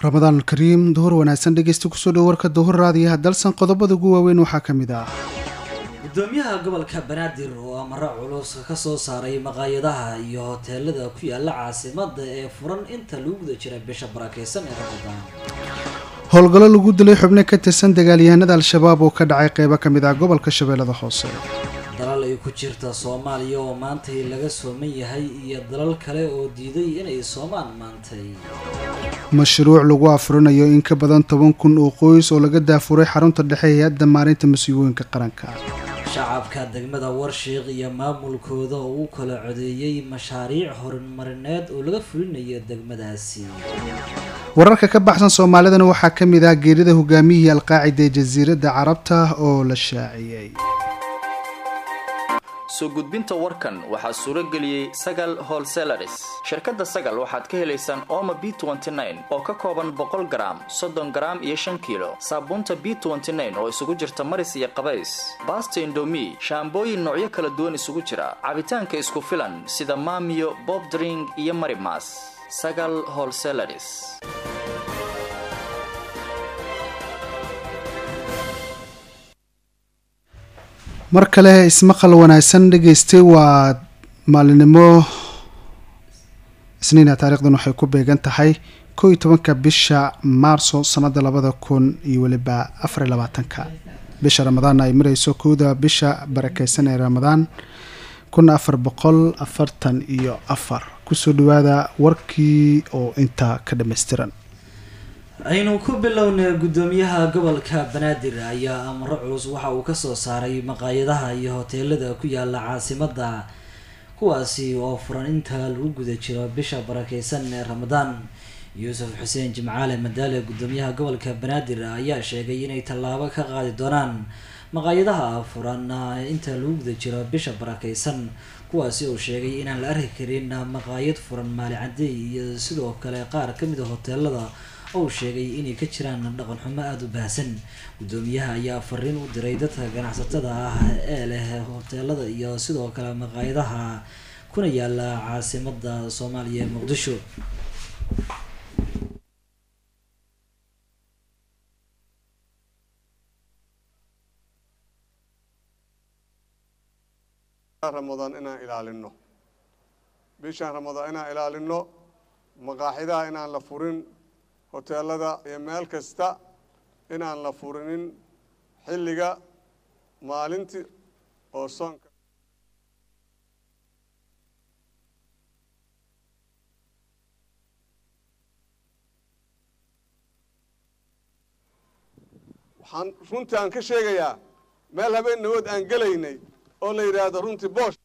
ramadaan kariim duhur wanaagsan dhegeysta kusoo dhow warka duhur raadiyaha dalsan qodobada ugu waaweyn waxaa ka mid ah gudoomiyaha gobolka banaadir oo amaro culus ka soo saaray maqaayadaha iyo hoteelada ku yaala caasimada ee furan inta lagu guda jira bisha barakeysan ee ramadaan howlgallo lagu dilay xubno ka tirsan dagaalyahanada al-shabaab oo ka dhacay qeybo ka mid ah gobolka shabeellada hoose dalal ay ku jirta soomaaliya oo maantay laga sooman yahay iyo dalal kale oo diiday inay soomaan maantay mashruuc lagu afurinayo in ka badan toban kun oo qoys oo laga daafuray xarunta dhexe hay-adda maalinta masiibooyinka qaranka shacabka degmada warshiiq iyo maamulkooda oo u kala codeeyey mashaariic horumarineed oo laga fulinayo degmadaasi wararka ka baxsan soomaalidana waxaa ka mid ah geerida hogaamiyihii alqaacida ee jasiiradda carabta oo la shaaciyey soo gudbinta warkan waxaa suuro geliyey sagal holselaris shirkadda sagal waxaad ka helaysaan ooma b oo ka kooban boqol garaam soddon garaam iyo shan kiilo saabuunta b oo isugu jirta maris iyo qabays baasta indomi shaambooyin noocyo kala duwan isugu jira cabitaanka isku filan sida maamiyo bobdring iyo marimas sagal holselaris mar kale ismaqal wanaagsan dhegeystay waa maalinimo isniina taarikhdan waxay ku beegan tahay koo iyo tobanka bisha maarso sanada labada kun iyo weliba afariy labaatanka bisha ramadaan ay mareyso kowda bisha barakeysan ee ramadaan kun afar boqol afartan iyo afar kusoo dhawaada warkii oo intaa ka dhammaystiran aynu ku bilownay gudoomiyaha gobolka banaadir ayaa amro culus waxa uu kasoo saaray maqaayadaha iyo hoteelada ku yaala caasimada kuwaasi oo furan inta lagu guda jiro bisha barakeysan ee ramadaan yuusuf xuseen jimcaale madaale gudoomiyaha gobolka banaadir ayaa sheegay inay tallaabo ka qaadi doonaan maqaayadaha furan inta lagu guda jiro bisha barakeysan kuwaasi uu sheegay inaan la arki karin maqaayad furan maali cadey iyo sidoo kale qaar kamid a hoteelada ou sheegay inay ka jiraan dhaqan xumo aada u baahsan gudoomiyaha ayaa fariin u diray dadka ganacsatada ah ee leh hoteelada iyo sidoo kale maqaayadaha kuna yaala caasimada soomaaliya ee muqdisho ramadaan inaan ilaalino bishaan ramadaan inaan ilaalino maqaaxidaha inaan la furin hoteelada iyo meel kasta inaan la furinin xilliga maalintii oo soonka waxaan runtii aan ka sheegayaa meel habeen nawood aan gelaynay oo la yidhaahdo runtii boosh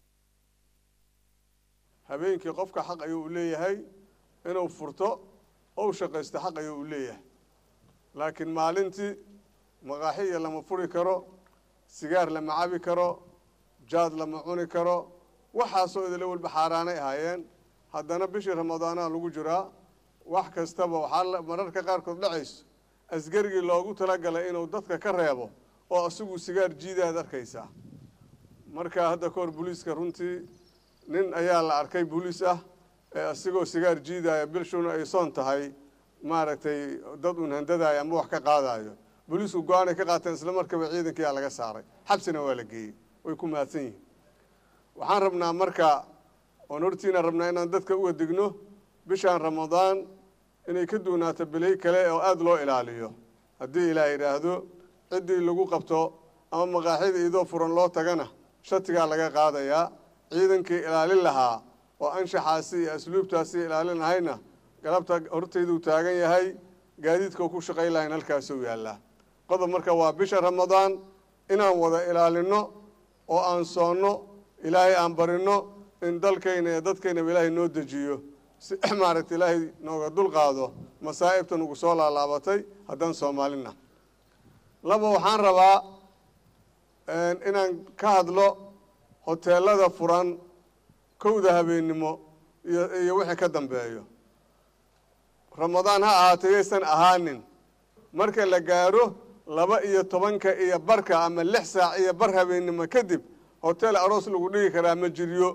habeenkii qofka xaq ayuu u leeyahay inuu furto ou shaqaysto xaq ayuu u leeyahay laakiin maalintii maqaaxiya lama furi karo sigaar lama cabi karo jaad lama cuni karo waxaasoo idila walba xaaraanay ahaayeen haddana bishii ramadaanaha lagu jiraa wax kastaba waxaa mararka qaarkood dhacayso askarigii loogu talagalay inuu dadka ka reebo oo asigu sigaar jiidaad arkaysaa marka hadda ka hor booliiska runtii nin ayaa la arkay booliis ah ee asigoo sigaar jiidaya bilshuna ay soon tahay maaragtay dad uun handadayo ama wax ka qaadayo booliisku go-aanay ka qaateen isla markaba ciidankiyaa laga saaray xabsina waa la geeyey way ku mahadsan yihiin waxaan rabnaa marka oon hortiina rabnaa inaan dadka uga digno bishaan ramadaan inay ka duunaato bilay kale oo aada loo ilaaliyo haddii ilaah yidhaahdo ciddii lagu qabto ama maqaaxida idoo furan loo tagana shatigaa laga qaadayaa ciidankii ilaalin lahaa oo anshaxaasi iyo asluubtaasi ilaalin lahayna galabta hortayduu taagan yahay gaadiidkau ku shaqayn lahayn halkaasuu yaallaa qodob marka waa bisha ramadaan inaan wada ilaalinno oo aan soonno ilaahay aan barinno in dalkayna iyo dadkaynaba ilaahay noo dejiyo si maaragta ilaahay nooga dulqaado masaa'ibta nugu soo laalaabatay haddaan soomaalina laba waxaan rabaa inaan ka hadlo hoteelada furan kowda habeennimo iyo iyo wixii ka dambeeyo ramadaan ha ahaatay yaysan ahaanin marka la gaaro laba iyo tobanka iyo barka ama lix saac iyo bar habeennimo kadib hotel aroos lagu dhigi karaa ma jiryo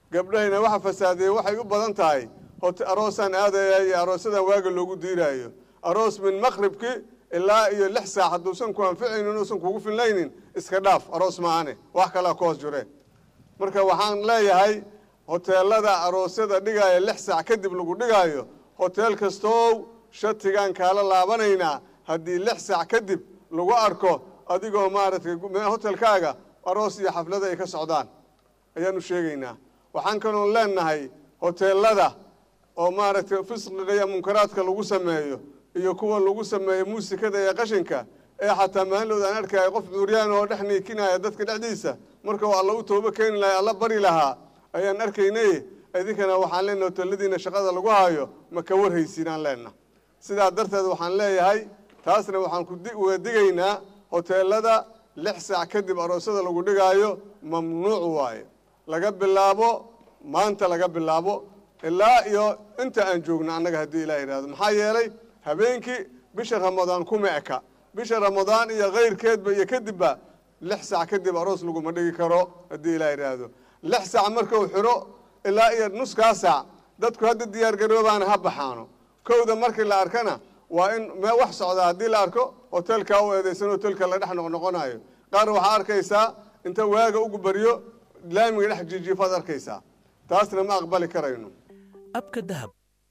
gabdhahayna waxa fasaadeeye waxay u badan tahay aroosaan aadaya iyo aroosadan waaga loogu diiraayo aroos min maqribki ilaa iyo lix saac hadduusan ku anficaynin uusan kugu filnaynin iska dhaaf aroos maahane wax kalaa ku hoos jure marka waxaan leeyahay hoteelada aroosyada dhigaaya lix saac kadib lagu dhigaayo hoteel kastoow shatigaan kaala laabanaynaa haddii lix saac kadib lagu arko adigoo maaragtay hotelkaaga aroos iyo xaflada ay ka socdaan ayaanu sheegaynaa waxaan kaloon leenahay hoteelada oo maaragtay fisqiga iyo munkaraadka lagu sameeyo iyo kuwa lagu sameeyo muusikada iyo qashinka ee xataa maalinood aan arkaya qof duuryaan oo dhex niikinaya dadka dhexdiisa marka uu alla u toobo keeni lahay alla bari lahaa ayaan arkaynay idinkana waxaan leenahay hoteeladiina shaqada lagu hayo ma ka warhaysiinaan leenna sidaa darteed waxaan leeyahay taasna waxaan kuuga digaynaa hoteelada lix saac kadib aroosyada lagu dhigaayo mamnuuc waaye laga bilaabo maanta laga bilaabo ilaa iyo inta aan joogno annaga haddii ilah yidhahdo maxaa yeelay habeenkii bisha ramadaan kuma eka bisha ramadaan iyo kayrkeedba iyo kadibba lix saac kadib aroos laguma dhigi karo haddii ilah yidhaahdo lix saac markuu xiro ilaa iyo nuskaa saac dadku hadda diyaargaroobaana ha baxaano kowda markii la arkana waa in mee wax socdaa haddii la arko hotelkaa u eedeysan hotelka la dhex noqnoqonayo qaar waxaa arkaysaa inta waaga ugu baryo laamiga dhex jiijiifaad arkaysaa taasna ma aqbali karayno abka dahab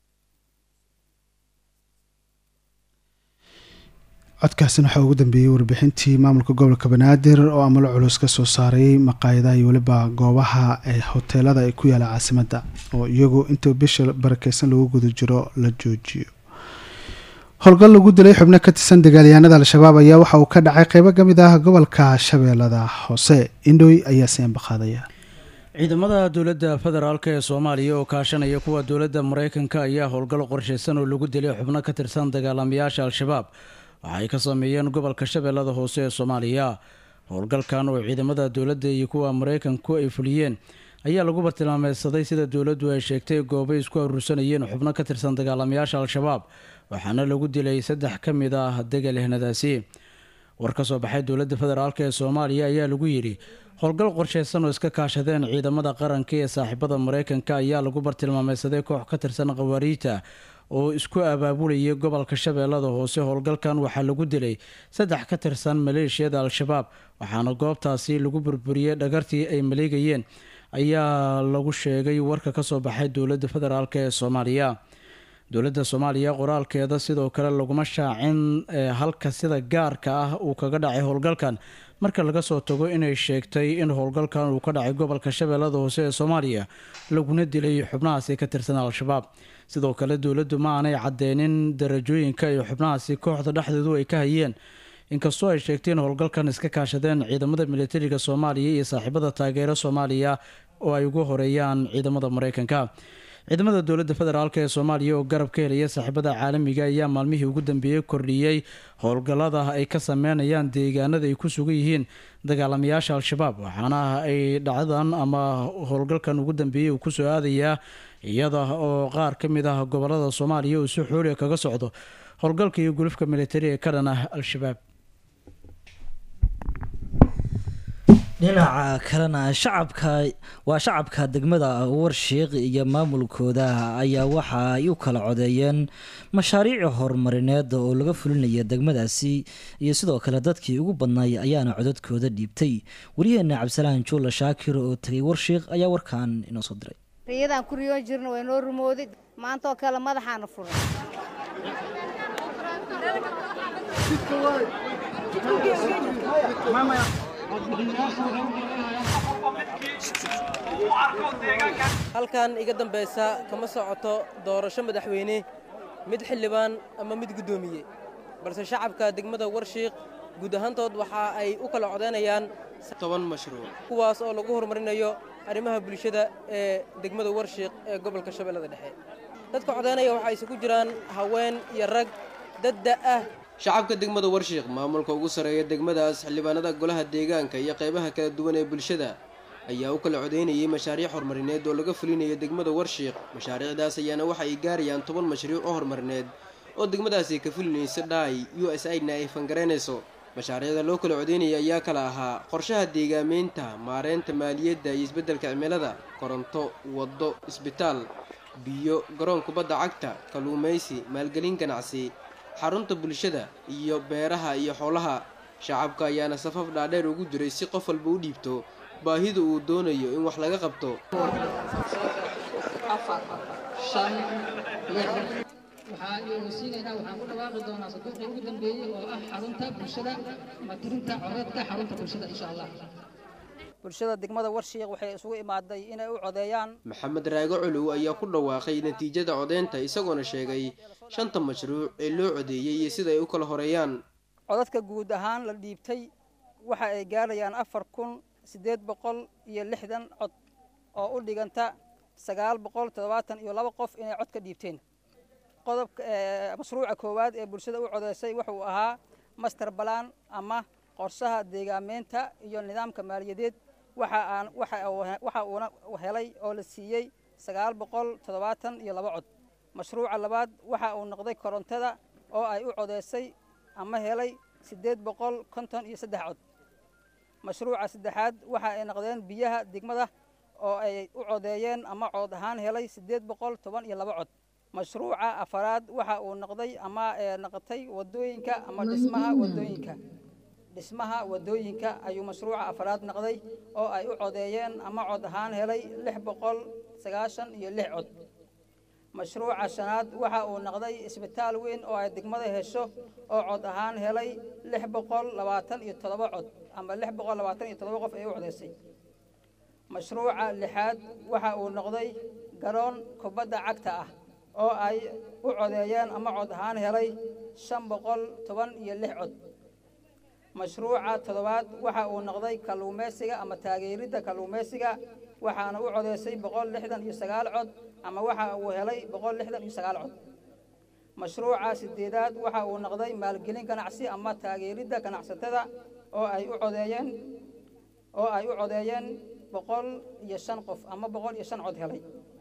codkaasina waxaa ugu dambeeyey warbixintii maamulka gobolka banaadir oo amalo culus ka soo saaray maqaayadaha iyo weliba goobaha ee hoteelada ay ku yaala caasimadda oo iyagu inta bisha barakeysan lagu guda jiro la joojiyo howlgal lagu dilay xubno ka tirsan dagaalyahanada al-shabaab ayaa waxa uu ka dhacay qeybo ka mid ah gobolka shabeellada hoose indhoy ayaa seen baqaadaya ciidamada dowladda federaalk ee soomaaliya oo kaashanaya kuwa dowladda mareykanka ayaa howlgal qorshaysan oo lagu dilay xubno ka tirsan dagaalamayaasha al-shabaab waxa ay ka sameeyeen gobolka shabeellada hoose ee soomaaliya howlgalkan oo ciidamada dowladda iyo kuwa mareykanku ay fuliyeen ayaa lagu bartilmaameysaday sida dowladdu ay sheegtay goobay isku aruursanayeen xubno ka tirsan dagaalamayaasha al-shabaab waxaana lagu dilay saddex ka mid ah dagaalyahanadaasi war ka soo baxay dowladda federaalk ee soomaaliya ayaa lagu yidhi howlgal qorsheysan oo iska kaashadeen ciidamada qaranka ee saaxiibada mareykanka ayaa lagu bartilmaameysaday koox ka tirsan khawaariijta oo isku abaabulayay gobolka shabeellada hoose howlgalkan waxaa lagu dilay saddex ka tirsan maleeshiyada al-shabaab waxaana goobtaasi lagu burburiyey dhagartii ay maleegayeen ayaa lagu sheegay warka kasoo baxay dowladda federaalk ee soomaaliya dowladda soomaaliya qoraalkeeda sidoo kale laguma shaacin halka sida gaarka ah uu kaga dhacay howlgalkan marka laga soo tago inay sheegtay in howlgalkan uu ka dhacay gobolka shabeellada hoose ee soomaaliya laguna dilay xubnahaasi ka tirsan al-shabaab sidoo kale dowladdu ma aanay cadeynin darajooyinka iyo xubnahaasi kooxda dhexdeedu ay ka hayeen inkastoo ay sheegtay in howlgalkan iska kaashadeen ciidamada militariga soomaaliya iyo saaxiibada taageero soomaaliya oo ay ugu horeeyaan ciidamada mareykanka ciidamada dowladda federaalk ee soomaaliya oo garab ka helaya saaxiibada caalamiga ayaa maalmihii ugu dambeeyey kordhiyey howlgallada ay ka sameynayaan deegaanada ay ku sugan yihiin dagaalamayaasha al-shabaab waxaana ay dhacdan ama howlgalkan ugu dambeeyey uu kusoo aadayaa iyada oo qaar ka mid ah gobolada soomaaliya uu si xooliga kaga socdo howlgalka iyo gulufka militari ee ka dhan ah al-shabaab dhinaca kalena shacabka waa shacabka degmada warshiiq iyo maamulkooda ayaa waxa ay u kala codeeyeen mashaariic horumarineed oo laga fulinaya degmadaasi iyo sidoo kale dadkii ugu badnaay ayaana codadkooda dhiibtay wariyaheena cabdisalaan juula shaakir oo tegay warshiiq ayaa warkan inoo soo diray riyadaan ku riyoon jirna waa inoo rumooday maantaoo kale madaxaana furay halkan iga dambaysa kama socoto doorasho madaxweyne mid xildhibaan ama mid guddoomiye balse shacabka degmada warshiiq guud ahaantood waxa ay u kala codaynayaan toban mashruuc kuwaas oo lagu horumarinayo arrimaha bulshada ee degmada warshiiq ee gobolka shabeellada dhexe dadka codaynaya waxaa isugu jiraan haween iyo rag dadda ah shacabka degmada warshiiq maamulka ugu sarreeya degmadaas xildhibaanada golaha deegaanka iyo qaybaha kala duwan ee bulshada ayaa u kala codaynayay mashaariic horumarineed oo laga fulinayo degmada warshiiq mashaariicdaas ayaana waxa ay gaarayaan toban mashruuc oo horumarineed oo degmadaasi ka fulinaysa dhaay u s idna ay fangaraynayso mashaariicda loo kala codaynaya ayaa kala ahaa qorshaha deegaameynta maareynta maaliyadda iyo isbeddelka cimilada koronto waddo isbitaal biyo garoon kubadda cagta kalluumaysi maalgelin ganacsi xarunta bulshada iyo beeraha iyo xoolaha shacabka ayaana safaf dhaadheer ugu jiray si qof walba u dhiibto baahida uu doonayo in wax laga qabto waxaa iyoosiinaynaa waxaan ku dhawaaqi doonaa saduuqii ugu dambeeyey oo ah xarunta bulshada ama tirinta codeedka xarunta bulshada insha allah bulshada degmada warshiiq waxay isugu imaaday inay u codeeyaan maxamed raago colow ayaa ku dhawaaqay natiijada codeynta isagoona sheegay shanta mashruuc ee loo codeeyey iyo sida ay u kala horeeyaan codadka guud ahaan la dhiibtay waxa ay gaarayaan afar kun siddeed boqol iyo lixdan cod oo u dhiganta sagaal boqol toddobaatan iyo laba qof inay cod ka dhiibteen qodobka mashruuca koowaad ee bulshada u codeysay wuxuu ahaa master balan ama qorshaha deegaameynta iyo nidaamka maaliyadeed waxa aan waxa uuna helay oo la siiyey sagaal boqol toddobaatan iyo laba cod mashruuca labaad waxa uu noqday korontada oo ay u codeysay ama helay siddeed boqol konton iyo saddex cod mashruuca saddexaad waxa ay noqdeen biyaha degmada oo ay u codeeyeen ama cood ahaan helay siddeed boqol toban iyo laba cod mashruuca afaraad waxa uu noqday ama noqotay wadooyinka ama dhismaha wadooyinka dhismaha wadooyinka ayuu mashruuca afaraad noqday oo ay u codeeyeen ama cod ahaan helay lix boqol sagaashan iyo lix cod mashruuca shanaad waxa uu noqday isbitaal weyn oo ay degmada hesho oo cod ahaan helay lix boqol labaatan iyo toddoba cod ama lix boqol labaatan iyo toddoba qof ay u codeysay mashruuca lixaad waxa uu noqday garoon kubadda cagta ah oo ay u codeeyeen ama cod ahaan helay shan boqol toban iyo lix cod mashruuca toddobaad waxa uu noqday kalluumaysiga ama taageeridda kalluumaysiga waxaana u codeysay boqol lixdan iyo sagaal cod ama waxa uu helay boqol lixdan iyo sagaal cod mashruuca sideedaad waxa uu noqday maalgelin ganacsi ama taageeridda ganacsatada oo ay u codeeyeen oo ay u codeeyeen boqol iyo shan qof ama boqol iyo shan cod helay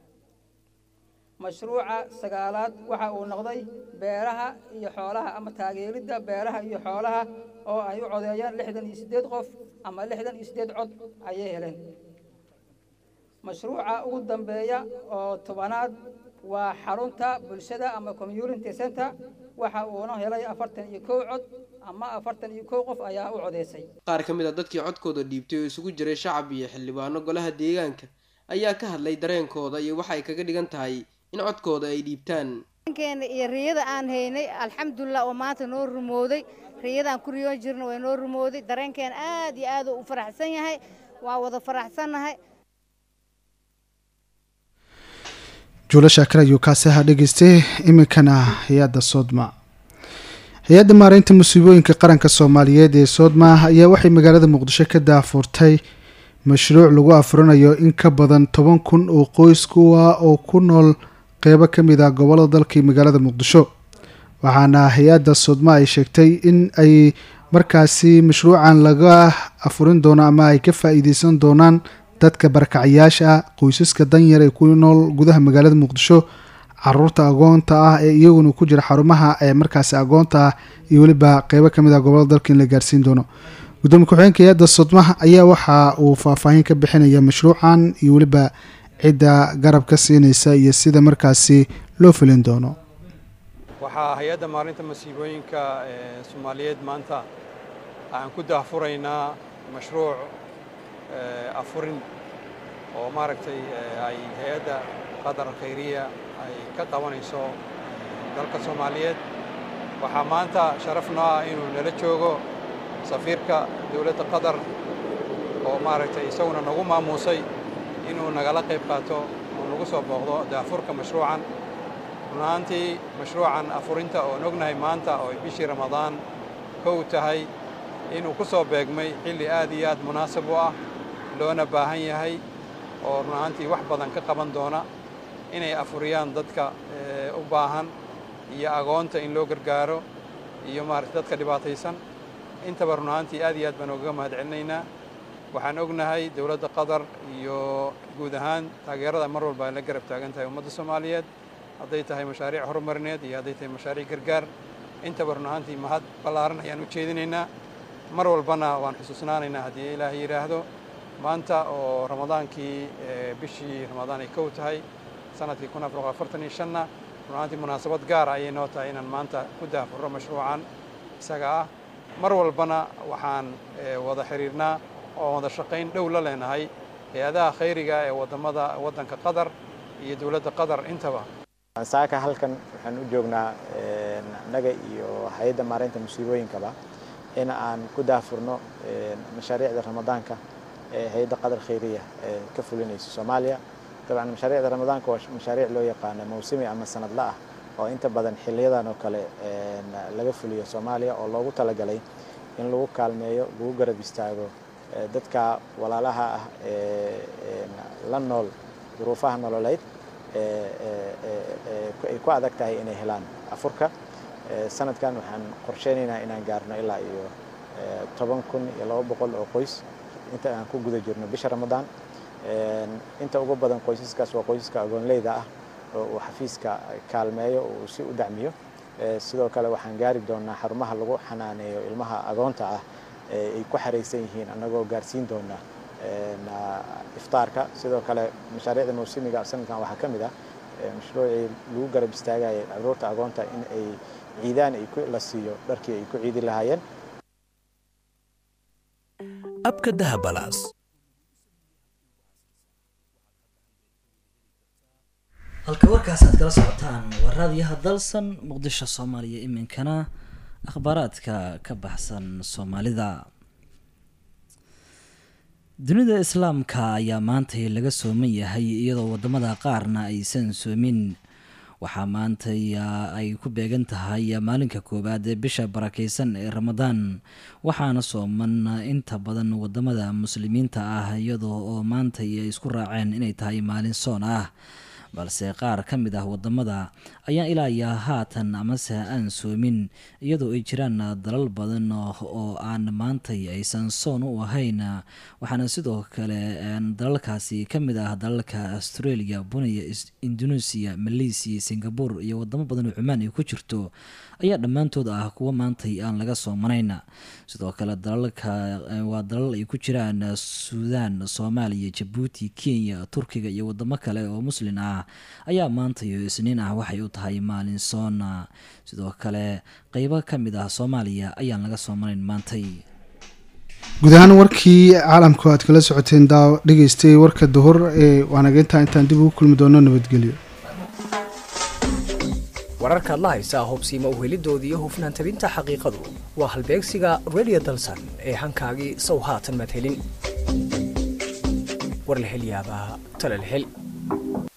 mashruuca sagaalaad waxa uu noqday beeraha iyo xoolaha ama taageeridda beeraha iyo xoolaha oo ay u codeeyeen lixdan iyo siddeed qof ama lixdan iyo siddeed cod ayay heleen mashruuca ugu dambeeya oo tobanaad waa xarunta bulshada ama community center waxa uuna helay afartan iyo kow cod ama afartan iyo kow qof ayaa u codeysay qaar ka mid a dadkii codkooda dhiibtay oo isugu jiray shacab iyo xildhibaano golaha deegaanka ayaa ka hadlay dareenkooda iyo waxa ay kaga dhigan tahay in codkooda ay dhiibtaan keena iyo riyada aan haynay alxamdulilah oo maanta noo rumooday riyadaan ku riyoon jirna way noo rumooday dareenkeena aad iyo aad u faraxsan yahay waa wada faraxsannahay juulo shaakir ayuu kaasi ahaa dhegeystay iminkana hay-adda soodma hay-adda maareynta musiibooyinka qaranka soomaaliyeed ee soodma ayaa waxay magaalada muqdisho ka daafurtay mashruuc lagu afurinayo in ka badan toban kun oo qoys kuwa oo ku nool qeybo ka mid ah gobolada dalka iyo magaalada muqdisho waxaana hay-adda soodma ay sheegtay in ay markaasi mashruucan laga afurin doono ama ay ka faa-iideysan doonaan dadka barakacayaasha ah qoysaska danyar ee ku nool gudaha magaalada muqdisho caruurta agoonta ah ee iyaguna ku jira xarumaha ee markaasi agoonta ah iyo weliba qeybo kamid ah gobolada dalka in la gaarsiin doono gudoomiye ku-xigeenka hay-adda sodmaha ayaa waxa uu faahfaahin ka bixinaya mashruucan iyo weliba cidda garab ka siinaysa iyo sida markaasi loo fulin doono waxaa hay-adda maalinta masiibooyinka ee soomaaliyeed maanta aan ku daahfuraynaa mashruuc afurin oo maaragtay ay hay-adda qadar khayriya ay ka qabanayso dalka soomaaliyeed waxaa maanta sharaf noo ah inuu nala joogo safiirka dowladda qatar oo maaragtay isaguna nagu maamuusay inuu nagala qayb qaato oo nagu soo booqdo daafurka mashruucan run ahaantii mashruucan afurinta oon ognahay maanta oo ay bishii ramadaan kow tahay inuu ku soo beegmay xilli aad iyo aad munaasab u ah loona baahan yahay oo run ahaantii wax badan ka qaban doona inay afuriyaan dadka u baahan iyo agoonta in loo gargaaro iyo maaragtay dadka dhibaataysan intaba run ahaantii aad iyo aad baan ogaga mahad celinaynaa waxaan ognahay dowladda qatar iyo guud ahaan taageerada mar walba ay la garab taagan tahay ummadda soomaaliyeed hadday tahay mashaariic horumarineed iyo hadday tahay mashaariic gargaar intaba run ahaantii mahad ballaaran ayaan u jeedinaynaa mar walbana waan xusuusnaanaynaa haddii ilaahay yidhaahdo maanta oo ramadaankii bishii ramadaan ay kow tahay sanadkii kun afar afartan iyo shanna runaantii munaasabad gaara ayay noo tahay inaan maanta ku daafurro mashruucan isaga ah mar walbana waxaan wada xiriirnaa oo wada shaqayn dhow la leenahay hay-adaha khayriga ee wadamada waddanka qatar iyo dowladda qatar intaba saaka halkan waxaan u joognaa annaga iyo hay-adda maaraynta musiibooyinkaba in aan ku daafurno mashaariicda ramadaanka ee hay-adda qatar khayriya ee ka fulinaysa soomaaliya dabcan mashaariicda ramadaanka waa mashaariic loo yaqaano mawsimi ama sanadla ah oo inta badan xiliyadan oo kale laga fuliyo soomaaliya oo loogu talagalay in lagu kaalmeeyo lagu garab istaago dadka walaalaha ah ee la nool duruufaha nololeyd ay ku adag tahay inay helaan afurka sanadkan waxaan qorsheynaynaa inaan gaarno ilaa iyo toban kun iyo laba boqol oo qoys inta aan ku guda jirno bisha ramadaan inta ugu badan qoysaskaas waa qoysaska agoonleyda ah oo uu xafiiska kaalmeeyo oo uu si u dacmiyo sidoo kale waxaan gaari doonaa xarumaha lagu xanaaneeyo ilmaha agoonta ah ay ku xaraysan yihiin annagoo gaarsiin doona iftaarka sidoo kale mashaariicda mawsimiga sanadkan waxaa ka mid ah mashruucii lagu garab istaagaya caruurta agoonta in ay ciidaan ay la siiyo dharkii ay ku ciidi lahaayeen abka dahabalaas halka warkaas aad kala socotaan waa raadiyaha dalsan muqdisho soomaaliya iminkana akhbaaraadka ka baxsan soomaalida dunida islaamka ayaa maantay laga sooman yahay iyadoo wadamada qaarna aysan soomin waxaa maanta ay ku beegan tahay maalinka koowaad ee bisha barakeysan ee ramadaan waxaana sooman inta badan wadamada muslimiinta ah iyadoo oo maanta ay isku raaceen inay tahay maalin soon ah balse qaar ka mid ah wadamada ayaan ilaa iyo haatan amase aan soomin iyadoo ay jiraan dalal badan oo aan maantay aysan soon u ahayn waxaana sidoo kale dalalkaasi ka mid ah dalalka australia buniya indonesia malaysia singapore iyo wadamo badan oo cumaan ay ku jirto ayaa dhammaantood ah kuwa maantay aan laga soomanayn sidoo kale dalalka waa dalal ay ku jiraan suudaan soomaaliya jabuuti kenya turkiga iyo wadamo kale oo muslin ah ayaa maanta iyo isniin ah waxay u tahay maalin soona sidoo kale qeybo ka mid ah soomaaliya ayaan laga soomanayn maantay guud ahaan warkii caalamku aad kala socoteen daaw dhegeystay warka duhur ee waanageyntaa intaan dib ugu kulmi doono nabadgelyo wararkaad la haysaa hubsiima uhelidooda iyo hufnaan tabinta xaqiiqadu waa halbeegsiga radio dalsan ee hankaagii sow haatan madhelin war la hel yaabaa tala la hel